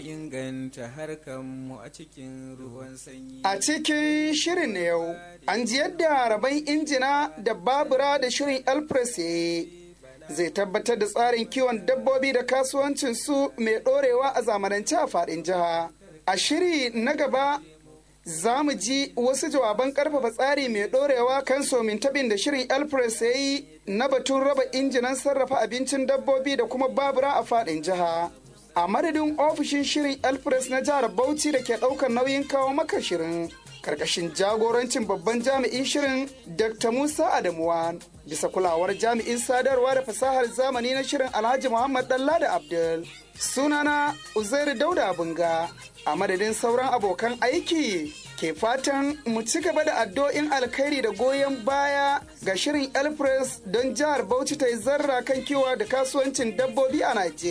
inganta harkanmu a cikin ruwan sanyi. A cikin shirin na yau, an ji yadda rabon injina da babura da shirin Elpress ya yi. Zai tabbatar da tsarin kiwon dabbobi da kasuwancin su mai ɗorewa a zamanance a faɗin jiha. A shiri na gaba za mu ji wasu jawaban karfafa tsari mai ɗorewa kan somin tabin da shirin Elpress ya yi na batun raba injinan sarrafa abincin dabbobi da kuma babura a faɗin jiha. a madadin ofishin shirin elpress na jihar bauchi da ke ɗaukar nauyin kawo maka shirin karkashin jagorancin babban jami'in shirin dr musa adamuwa bisa kulawar jami'in sadarwa da fasahar zamani na shirin alhaji muhammad da abdul sunana uzairu dauda bunga a madadin sauran abokan aiki ke fatan mu ci gaba da addu'o'in alkhairi da goyon baya ga shirin elpress don jihar bauchi ta yi zarra kan kiwa da kasuwancin dabbobi a najeriya